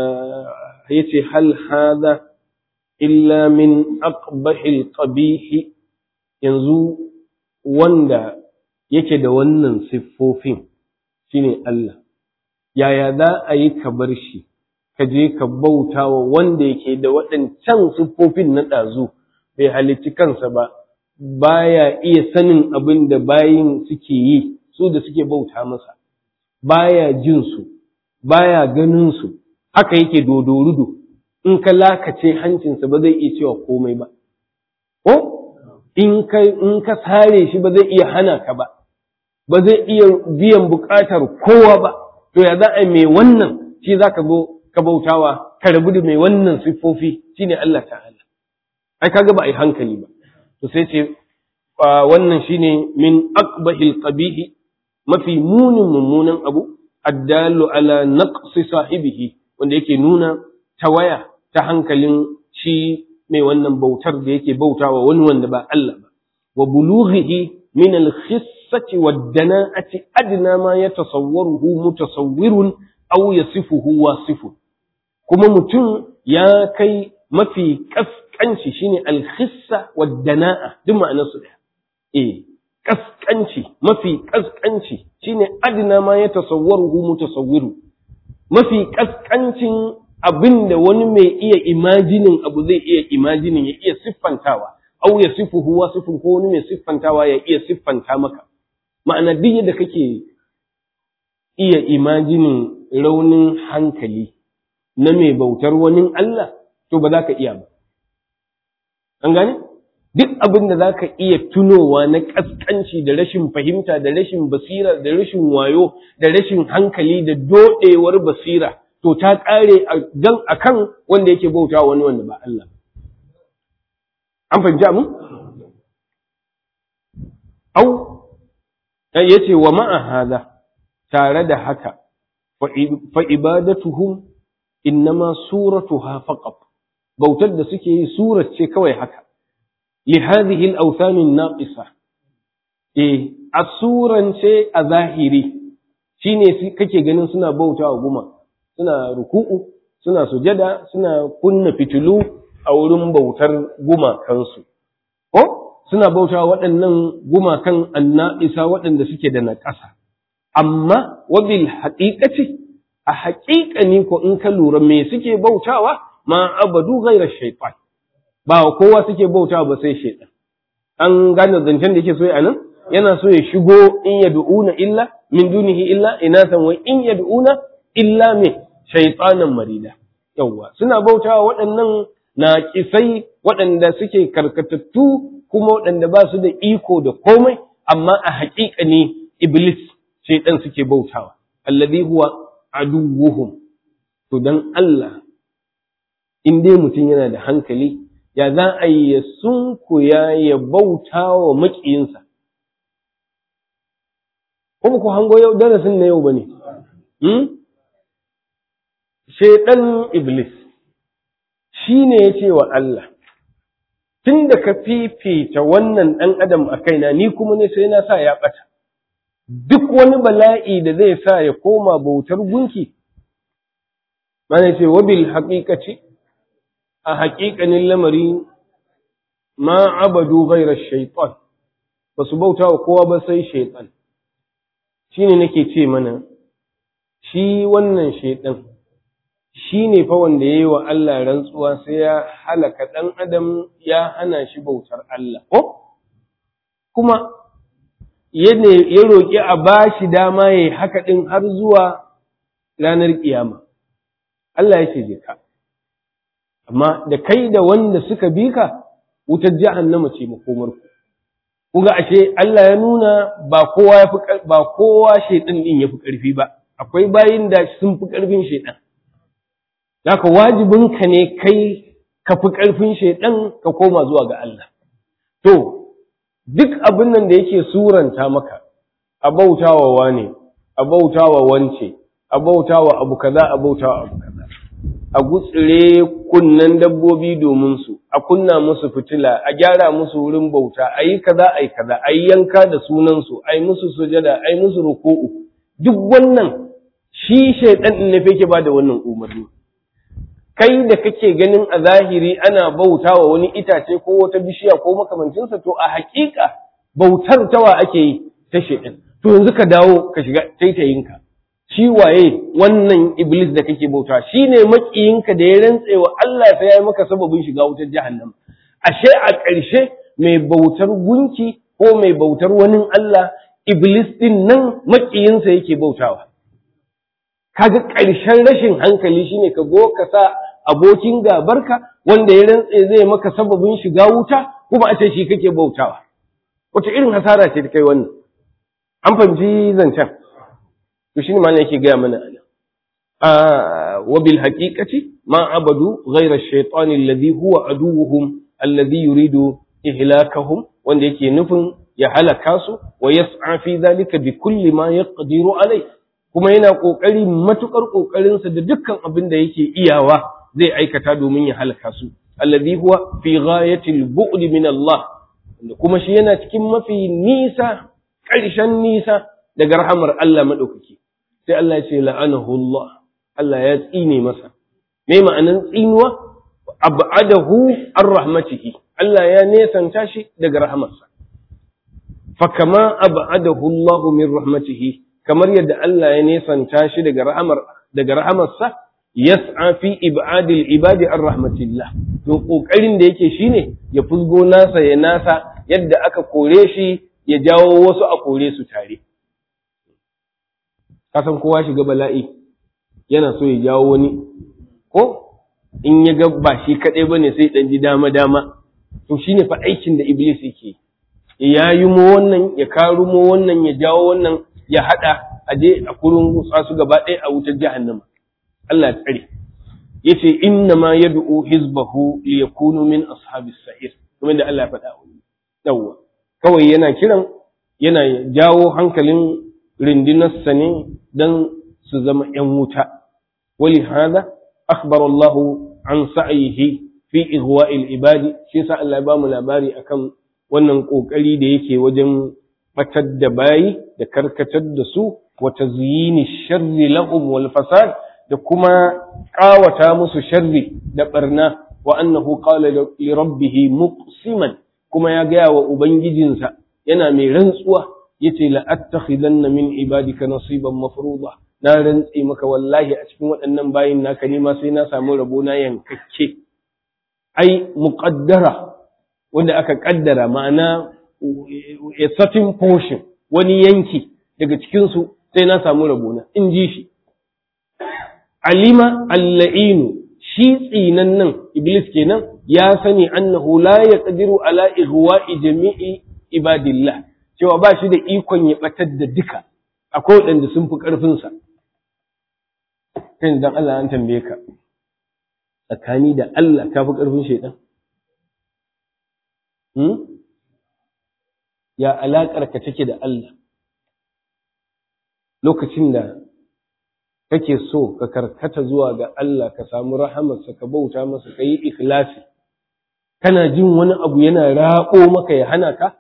yace hal hada illa min aqbahil qabihi yanzu wanda yake da wannan siffofin shine Allah yaya za a yi ka bar shi ka je ka bauta wa wanda yake da waɗancan siffofin na ɗazu bai halicci kansa ba baya iya sanin abin da bayin suke yi su da suke bauta masa baya jin su baya ganin su haka yake dodorudo in ka lakace hancinsa ba zai iya cewa komai ba ko in ka in ka sare shi ba zai iya hana ka ba ba zai iya biyan bukatar kowa ba to ya za a mai wannan shi za ka zo ka bautawa ka rabu da mai wannan siffofi shine Allah ta'ala ai kaga ba ai hankali ba to sai ce wannan shine min aqbahil qabihi mafi munin mummunan abu addalu ala naqsi sahibihi wanda yake nuna tawaya ta hankalin shi mai wannan bautar da yake bautawa wani wanda ba Allah ba wa bulughihi min al-khissati wad-dana'ati adna ma yatasawwaruhu mutasawwirun aw yasifuhu wasifun kuma mutum ya kai mafi kaskanci shine al-khissa wad-dana'a duk ma'anar su daya eh kaskanci mafi kaskanci shine adna ma yatasawwaruhu mutasawwiru mafi kaskancin abin da wani mai iya imajinin abu zai iya imajinin ya iya siffantawa au ya sifuhu wa sifin ko wani mai siffantawa ya iya siffanta maka ma'ana duk yadda kake iya imajinin raunin hankali na mai bautar wani Allah to ba za ka iya ba an gane duk abin da za ka iya tunowa na ƙasƙanci da rashin fahimta da rashin basira da rashin wayo da rashin hankali da doɗewar basira to ta ƙare a kan wanda yake bauta wani wanda ba Allah an fahimci mu? au ya ce wa ma'a hada tare da haka fa ibadatuhum innama suratuha faqat bautar da suke yi surar ce kawai haka li hadhihi al-awthan an-naqisa eh asuran ce a zahiri shine kake ganin suna bautawa guma suna ruku'u suna sujada suna kunna fitilu a wurin bautar gumakansu ko suna bautawa waɗannan gumakan anna'isa waɗanda suke da naƙasa amma wabil haƙiƙaci a haƙiƙani ko in ka lura me suke bautawa ma abadu ghairar shaitan ba kowa suke bautawa ba sai shaitan an gane zancen da yake so a nan yana so ya shigo in yad'una illa min dunihi illa inathan wa in yad'una illa me shaytanan marida yawwa suna bautawa waɗannan naƙisai waɗanda suke karkatattu kuma waɗanda ba su da iko da komai amma a haƙiƙa ne iblis shaytan suke bautawa alladhi huwa aduwwuhum to dan Allah in dai mutum yana da hankali ya za a yi ya sunkuya ya bauta wa maƙiyinsa kuma ku hango yau darasin na yau ba ne shaiɗan iblis shi ne ya ce wa Allah tun da ka fifita wannan ɗan adam a kaina ni kuma ne sai na sa ya ɓata duk wani bala'i da zai sa ya koma bautar gunki mana ce wabil haƙiƙaci a haƙiƙanin lamari ma abadu ghairar shaitan ba su bauta wa kowa ba sai shaitan shi ne nake ce mana shi wannan shaitan shi ne fa wanda ya yi wa Allah rantsuwa sai ya halaka ɗan adam ya hana shi bautar Allah ko kuma ya roƙi a ba shi dama ya yi haka ɗin har zuwa ranar ƙiyama Allah ya ce je ka amma da kai da wanda suka bi ka wutar jahannama ce makomarku kuga ashe Allah ya nuna ba kowa ya fi ba kowa shaitan din ya fi ƙarfi ba akwai bayin da sun fi ƙarfin shaitan haka wajibin ka ne kai ka fi ƙarfin shaitan ka koma zuwa ga Allah to duk abin nan da yake suranta maka a bautawa wane a bautawa wance a bautawa abu kaza a bautawa abu kaza a gutsire kunnen dabbobi domin su a kunna musu fitila a gyara musu wurin bauta a yi kaza a yi kaza a yi yanka da sunansu a yi musu sujada a yi musu ruku'u duk wannan shi shaidan ɗin ne ke ba da wannan umarni kai da kake ganin a zahiri ana bauta wa wani itace ko wata bishiya ko makamancinsa to a haƙiƙa bautar tawa ake yi ta shaidan to yanzu ka dawo ka shiga taitayinka shi waye wannan iblis da kake bauta shi ne maƙiyinka da ya rantse wa Allah sai ya yi maka sababin shiga wutar jahannam ashe a ƙarshe mai bautar gunki ko mai bautar wani Allah iblis din nan maƙiyinsa yake bautawa kaga ƙarshen rashin hankali shine ka go ka sa abokin gabarka wanda ya rantse zai maka sababin shiga wuta kuma a ce shi kake bautawa wata irin hasara ce ta kai wannan an fahimci zancen to shine ma yake gaya mana ana wa bil haqiqati ma abadu ghayra ash-shaytan alladhi huwa aduwwuhum alladhi yuridu ihlakahum wanda yake nufin ya halaka su wa yas'a fi dhalika bi kulli ma yaqdiru alai kuma yana kokari matukar kokarin sa da dukkan abin da yake iyawa zai aikata domin ya halaka su alladhi huwa fi ghayati al-bu'd min Allah kuma shi yana cikin mafi nisa ƙarshen nisa daga rahamar Allah madaukaki sai Allah ya ce la'anahu Allah Allah ya tsine masa me ma'anan tsinuwa ab'adahu an rahmatihi Allah ya nesanta shi daga rahamarsa fa kama ab'adahu Allah min rahmatihi kamar yadda Allah ya nesanta shi daga rahamar daga rahamarsa yas'a fi ib'adil ibadi an rahmatillah to kokarin da yake shine ya fusgo nasa ya nasa yadda aka kore shi ya jawo wasu a kore su tare kasan kowa shiga bala'i yana so ya jawo wani ko in ya ga ba shi kaɗai ba ne sai ɗan ji dama-dama to shi ne fa aikin da iblis yake ya yi mo wannan ya karu mo wannan ya jawo wannan ya haɗa a je a kurin su gaba ɗaya a wutar jahannama Allah ya tsare ya ce inna ma ya du'u hizbahu li yakunu min ashabis sa'ir kuma da Allah ya faɗa yawwa kawai yana kiran yana jawo hankalin rindinarsa ne don su zama ‘yan wuta. Wali hada, akhbar Allah an sa'ayihi fi ihwa'il ibadi, shi sa Allah ba mu labari akan wannan ƙoƙari da yake wajen batar da bayi da karkatar da su wata zuyini sharri lahum wal fasad da kuma ƙawata musu sharri da ɓarna wa annahu qala li rabbih muqsiman kuma ya gaya wa ubangijinsa yana mai rantsuwa yace la attakhidanna min ibadika nasiban mafruḍa na rantsi maka wallahi a cikin waɗannan bayin naka ne ma sai na samu rabo na yankakke ai muqaddara wanda aka kaddara ma'ana a certain portion wani yanki daga cikin su sai na samu rabo na in ji shi alima alla'inu shi tsinan nan iblis kenan ya sani annahu la yaqdiru ala ihwa'i jami'i ibadillah cewa ba shi da ikon ya batar da duka akwai waɗanda sun fi ƙarfinsa kai dan Allah an tambaye ka tsakani da Allah ka fi ƙarfin shaidan hmm? ya alaƙar ka take da Allah lokacin da kake so ka karkata zuwa ga Allah ka samu rahamarsa ka bauta masa ka yi ikhlasi kana jin wani abu yana raƙo maka ya hana ka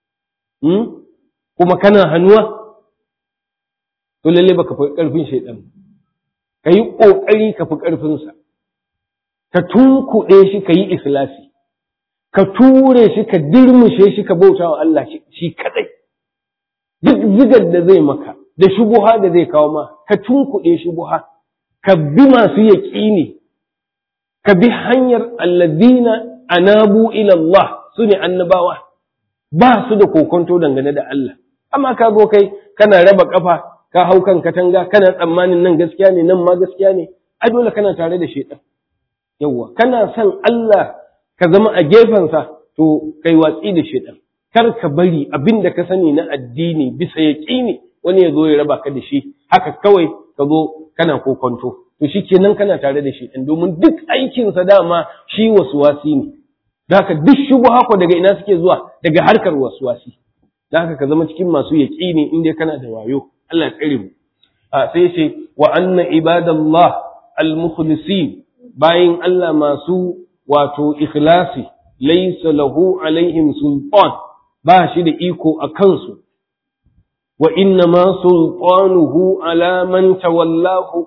kuma kana hannuwa to lalle baka fi ƙarfin shaidan ka yi ƙoƙari ka fi ƙarfinsa ka tunkuɗe shi ka yi ikhlasi ka ture shi ka dirmushe shi ka bauta wa Allah shi kaɗai duk zigar da zai maka da shubuha da zai kawo ma ka tunkuɗe shubuha ka bi masu yaƙini ka bi hanyar alladina anabu ila Allah su ne annabawa ba su da kokonto dangane da Allah amma ka zo kai kana raba kafa ka hau kan katanga kana tsammanin nan gaskiya ne nan ma gaskiya ne ai dole kana tare da shaitan yawwa kana son Allah ka zama a gefensa to kai watsi da shaitan kar ka bari abin da ka sani na addini bisa yaƙini wani ya zo ya raba ka da shi haka kawai ka zo kana kokonto to shi kenan kana tare da shi ɗin domin duk aikinsa dama shi wasuwasi ne da haka duk shubu hako daga ina suke zuwa daga harkar wasuwasi da haka ka zama cikin masu yaƙini inda kana da wayo Allah ya tsare mu a sai ce wa anna ibadallah al-mukhlisin bayin Allah masu wato ikhlasi laysa lahu alaihim sultan ba shi da iko a kansu wa inna ma sultanuhu ala man tawallahu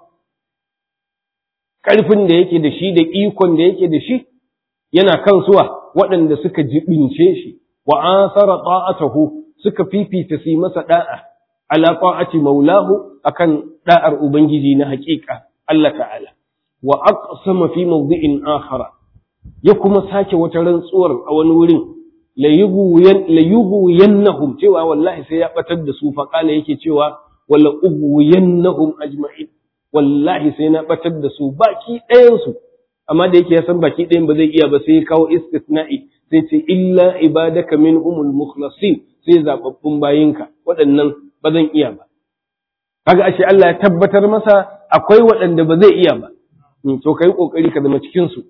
ƙarfin da yake da shi da ikon da yake da shi yana kan suwa waɗanda suka jibince shi wa asara ta'atahu suka fifita su masa da'a ala ta'ati maulahu akan da'ar ubangiji na haƙiƙa Allah ta'ala wa aqsama fi mawdi'in akhara ya kuma sake wata rantsuwar a wani wurin la yugwiyannahum cewa wallahi sai ya batar da su faƙala yake cewa wala ugwiyannahum ajma'in wallahi sai na batar da su baki ɗayansu amma da yake ya san baki ɗayan ba zai iya ba sai ya kawo istisna'i sai ce illa ibadaka minhumul mukhlasin sai zababbun bayinka waɗannan ba zan iya ba kaga ashe Allah ya tabbatar masa akwai waɗanda ba zai iya ba to kai kokari ka zama cikin su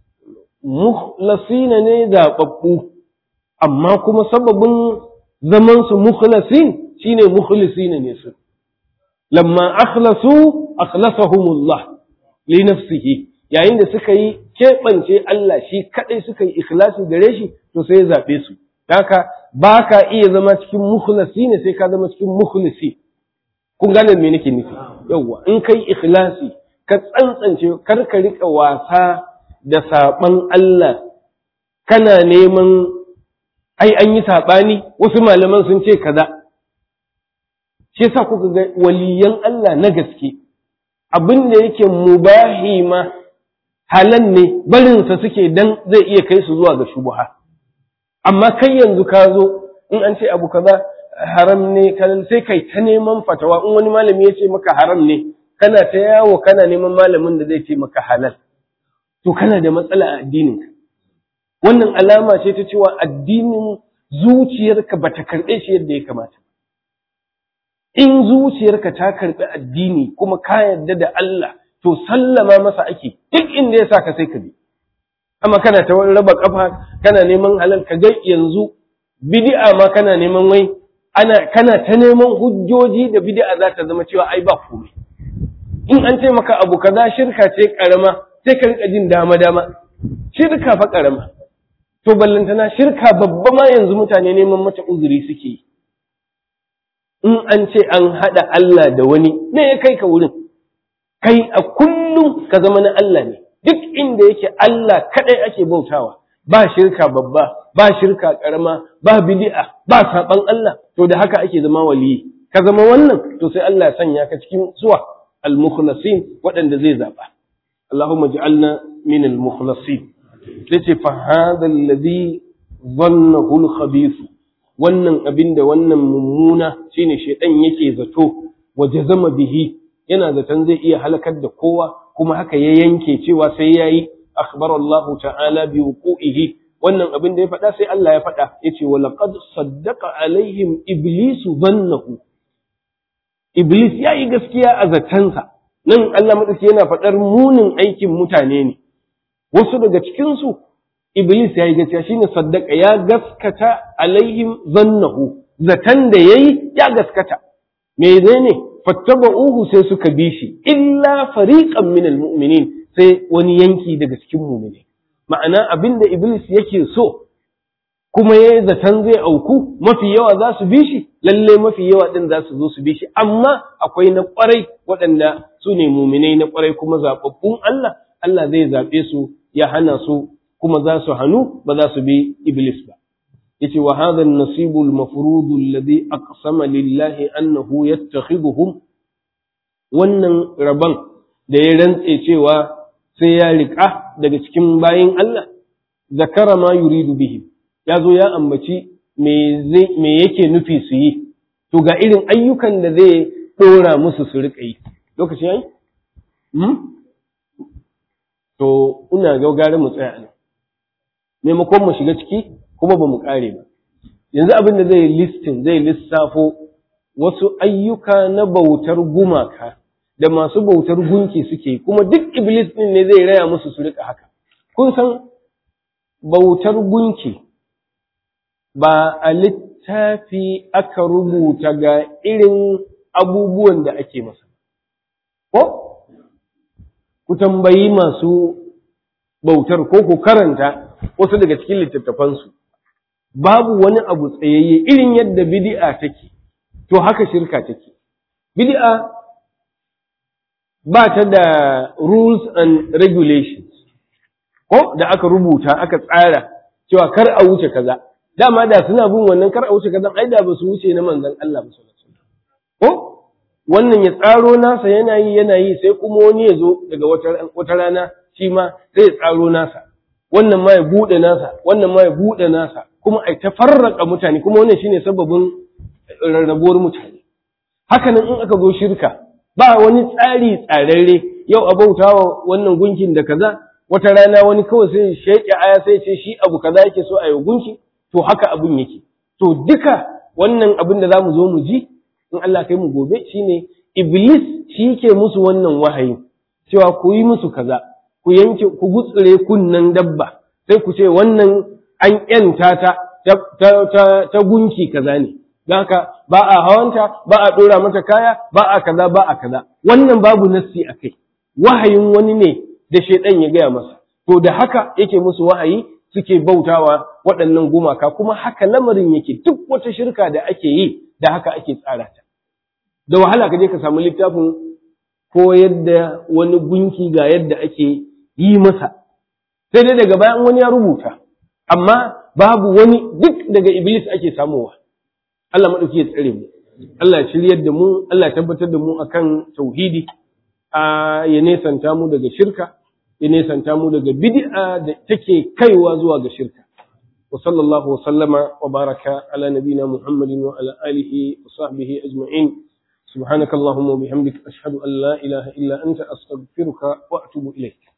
mukhlasina ne zababbu amma kuma sababin zaman su mukhlasin shine mukhlisina ne su lamma akhlasu akhlasahumullah li nafsihi yayin da suka yi keɓance Allah shi kaɗai suka yi ikhlasi gare shi to sai ya zaɓe su haka ba ka iya zama cikin mukhlasi ne sai ka zama cikin mukhlisi kun gane me nake nufi yawwa in kai ikhlasi ka tsantsance kar ka rika wasa da saɓan Allah kana neman ai an yi saɓani wasu malaman sun ce kaza shi yasa kuka ga waliyan Allah na gaske abin da yake mubahi ma halan ne barinsa suke dan zai iya kai su zuwa ga shubuha amma kai yanzu ka zo in an ce abu kaza haram ne sai kai ta neman fatawa in wani malami ya ce maka haram ne kana ta yawo kana neman malamin da zai ce maka halal to kana da matsala a addininka wannan alama ce ta cewa addinin zuciyarka bata karɓe shi yadda ya kamata in zuciyarka ta karɓi addini kuma ka yarda da Allah to sallama masa ake duk inda ya sa ka sai ka bi amma kana ta wani raba kafa kana neman halal ka ga yanzu bid'a ma kana neman wai ana kana ta neman hujjoji da bid'a za ta zama cewa ai ba komai in an ce maka abu kaza shirka ce karama sai ka rika jin dama dama shirka fa karama to ballantana shirka babba ma yanzu mutane neman mata uzuri suke yi in an ce an haɗa Allah da wani me ya kai ka wurin kai a kullum ka zama na Allah ne duk inda yake Allah kaɗai ake bautawa ba shirka babba ba shirka ƙarama ba bid'a ba saɓan Allah to da haka ake zama waliyi ka zama wannan to sai Allah ya sanya ka cikin suwa al-mukhlasin waɗanda zai zaɓa Allahumma ja'alna min al-mukhlasin sai ce fa hadha alladhi dhannahu al-khabith wannan abin da wannan mummuna shine shaidan yake zato waje zama bihi yana zaton zai iya halakar da kowa kuma haka ya yanke cewa sai yayi akhbarallahu ta'ala bi wuqu'ihi wannan abin da ya faɗa sai Allah ya faɗa yace wa laqad saddaqa alaihim iblisu dhannahu iblis yayi gaskiya a zatansa nan Allah madauki yana faɗar munin aikin mutane ne wasu daga cikin su iblis yayi gaskiya shine saddaqa ya gaskata alaihim dhannahu zatan da yayi ya gaskata menene fattaba'uhu sai suka bi shi illa fariqan minal mu'minin sai wani yanki daga cikin mu'mini ma'ana abinda iblis yake so kuma ya zaton zai auku mafi yawa za su bi shi lalle mafi yawa din za su zo su bi shi amma akwai na kwarai waɗanda su ne muminai na kwarai kuma zaɓaɓɓun Allah Allah zai zaɓe su ya hana su kuma za su hannu ba za su bi iblis ba yace wa hadha an-nasibu al-mafrud alladhi aqsama lillahi annahu yattakhidhuhum wannan rabon da ya rantse cewa sai ya riƙa daga cikin bayin Allah zakara ma yuridu bihi ya zo ya ambaci me yake nufi su yi to ga irin ayyukan da zai ɗora musu su riƙa yi lokaci yayi to ina gaugare mu tsaya nan maimakon mu shiga ciki kuma ba mu ƙare ba yanzu abin da zai listin zai lissafo wasu ayyuka na bautar gumaka da masu bautar gunki suke kuma duk iblis ɗin ne zai raya musu su riƙa haka kun san bautar gunki ba a littafi aka rubuta ga irin abubuwan da ake masa. Ko? Ku tambayi masu bautar ko ku karanta wasu daga cikin littattafansu. Babu wani abu tsayayye irin yadda bidi'a take, to haka shirka take. Bidi'a ba ta da rules and regulations, ko da aka rubuta aka tsara cewa kar a wuce kaza. dama da suna bin wannan kar a wuce kazan ai da ba su wuce na manzon Allah ba sallallahu alaihi ko wannan ya tsaro nasa yana yi yana yi sai kuma wani ya zo daga wata wata rana shi ma sai ya tsaro nasa wannan ma ya bude nasa wannan ma ya bude nasa kuma ai ta farraka mutane kuma wannan shine sababin rarrabuwar mutane haka nan in aka zo shirka ba wani tsari tsararre yau a bautawa wannan gunkin da kaza wata rana wani kawai sai sheke aya sai ce shi abu kaza yake so a yi gunki to haka abin yake to duka wannan abin da zamu zo mu ji in Allah kai mu gobe shine iblis shi ke musu wannan wahayi cewa ku yi musu kaza ku yanke ku gutsure kunnan dabba sai ku ce wannan an yanta ta ta ta gunki kaza ne don haka ba a hawanta ba a dora mata kaya ba a kaza ba a kaza wannan babu nassi a kai wahayin wani ne da shaidan ya gaya masa to da haka yake musu wahayi suke bautawa waɗannan gumaka kuma haka lamarin yake duk wata shirka da ake yi da haka ake tsara ta da wahala ka je ka samu littafin ko yadda wani gunki ga yadda ake yi masa sai dai daga bayan wani ya rubuta amma babu wani duk daga iblis ake samowa Allah maɗauki ya tsare mu Allah ya shiryar da mu Allah ya tabbatar da mu akan tauhidi a ya nesanta mu daga shirka ya nesanta mu daga bid'a da take kaiwa zuwa ga shirka wa sallallahu wa sallama wa baraka ala nabina muhammadin wa ala alihi wa sahbihi ajma'in subhanakallahumma wa bihamdika ashhadu an la ilaha illa anta astaghfiruka wa atubu ilayk